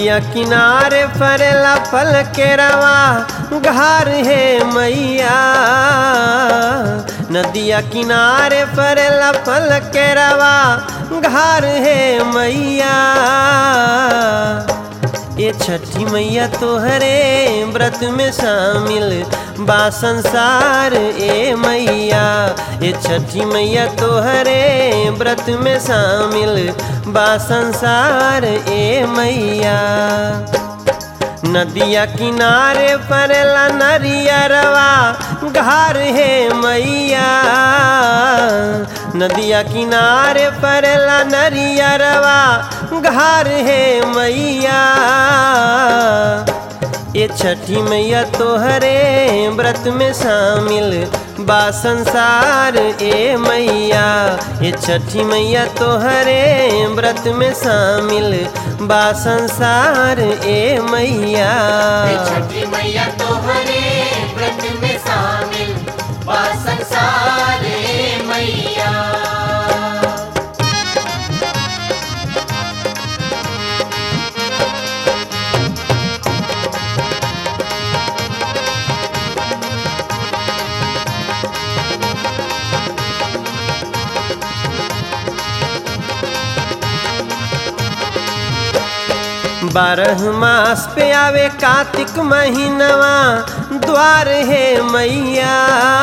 नदिया किनारे फरेला फल के रवा घार है मैया नदिया किनारे फरेला फल के रवा घार है मैया ये छठी मैया तोहरे व्रत में शामिल बा संसार ए मैया ये छठी मैया तोहरे व्रत में शामिल बा संसार ए मैया नदिया किनारे परेला नरियरवा घार है मैया नदिया किनारे परेला नरियरवा घार है मैया ये छठी मैया तोहरे व्रत में शामिल बा संसार ए मैया ये छठी मैया तोहरे व्रत में शामिल बा संसार ए मैया छठी मैया तोहरे व्रत में शामिल बा संसार ए मैया बारह मास पे आवे कार्तिक महीनवा द्वार है मैया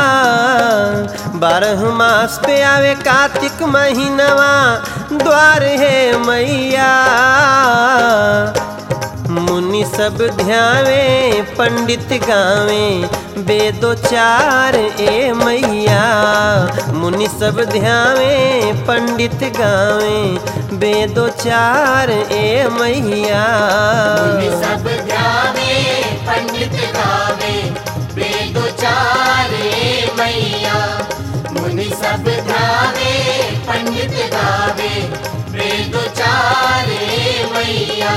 बारह मास पे आवे कार्तिक महीनवा द्वार है मैया मुनि सब ध्यावे पंडित गावे वेदो चार ए मैया मुनि सब ध्यावे पंडित गावे वेदो चार ए मैया मुनि सब ध्यावे पंडित गावे वेदो चारे मैया मुनि सब ध्यावे पंडित गावे वेदो चारे मैया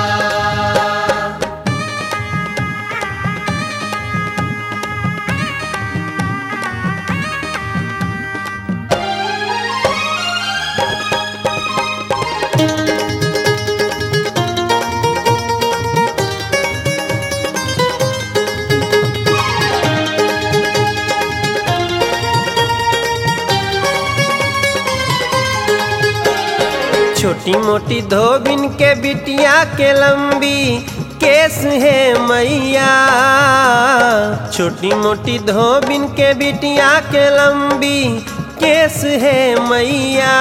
छोटी मोटी धोबिन के बिटिया के लंबी केस है मैया छोटी मोटी धोबिन के बिटिया के लंबी केस है मैया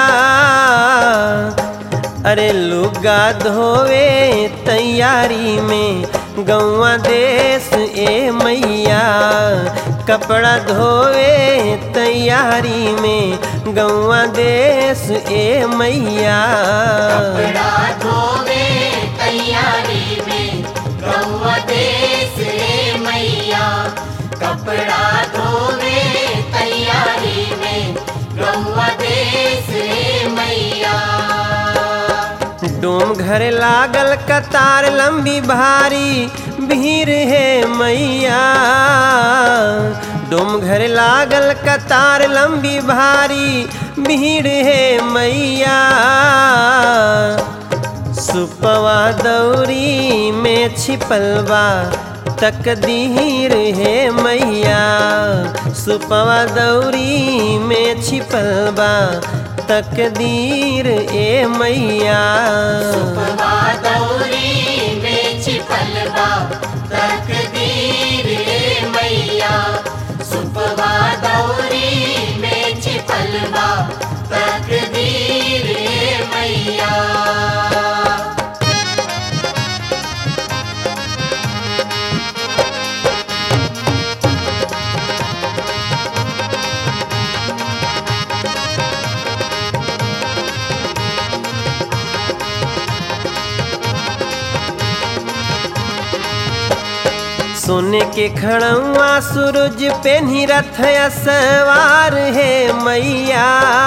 अरे लुगा धोवे तैयारी में गौवा देश ए मैया कपड़ा धोवे तैयारी में गौवा देश ए मैया कपड़ा धोवे तैयारी में गौवा देश रे मैया कपड़ा धोवे तैयारी में गौवा देश रे मैया डोम घर लागल कतार लंबी भारी भीड़ है मैया डोम घर लागल कतार लंबी भारी भीड़ है मैया सुपवा दौरी में छिपल बा तकदीर है मैया सुपवा दौरी में छिपल बा तकदीर ए मैया सुपवा दौरी में छिपल बा तकदीर रे मैया सुपवा दौरी में छिपल बा तकदीर रे मैया सोने के खड़ुआ सूरज पे रथ सवार है मैया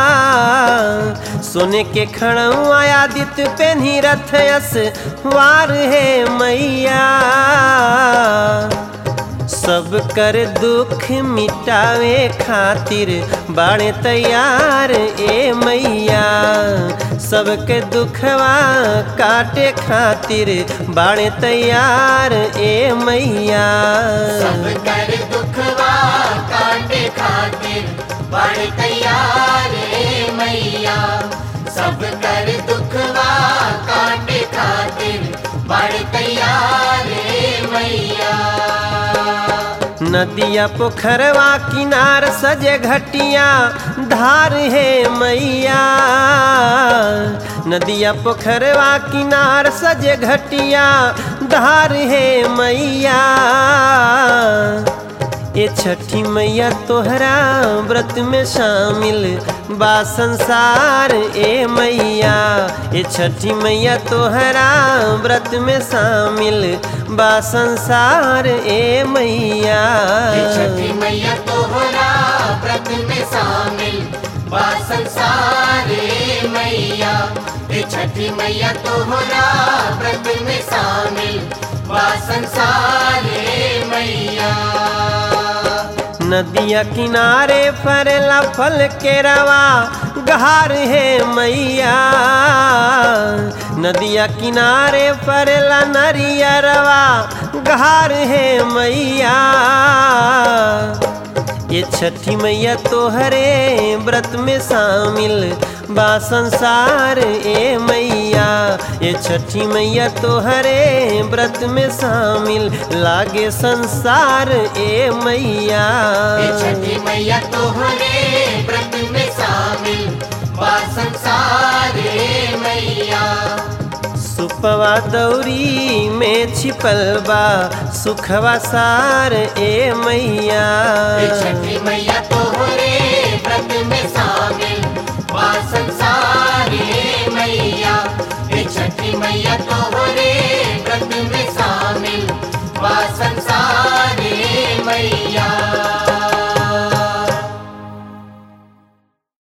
सोने के खड़ुआ आदित्य पे रथ सवार है मैया सब सब कर दुख मिटावे खातिर बाणे तैयार ए मैया सबके दुखवा काटे खातिर बाणे तैयार ए मैया सब कर दुखवा काटे खातिर बड़ तैयार ए मैया सब कर दुखवा काटे खातिर बड़ तैयार ए मैया नदिया पोखरवा किनार सजे घटिया धार है मैया नदिया पोखरवा किनार सजे घटिया धार है मैया ये छठी मैया तोहरा व्रत में शामिल बा संसार ए मैया ये छठी मैया तोहरा व्रत में शामिल बा संसार ए मैया ये छठी मैया तोहरा व्रत में शामिल बा संसार ए मैया ये छठी मैया तोहरा व्रत में शामिल बा संसार ए मैया नदिया किनारे फरेला फल के रवा गहार है मैया नदिया किनारे फरेला नरिया रवा गहार है मैया ये छठी मैया तोहरे व्रत में शामिल बा संसार ए मैया ये छठी मैया तोहरे व्रत में शामिल लागे संसार ए मैया ये छठी मैया तोहरे व्रत में शामिल बा संसार ए मैया सुपवा दौरी में छिपल बा सुखवा सार ए मैया ये छठी मैया तो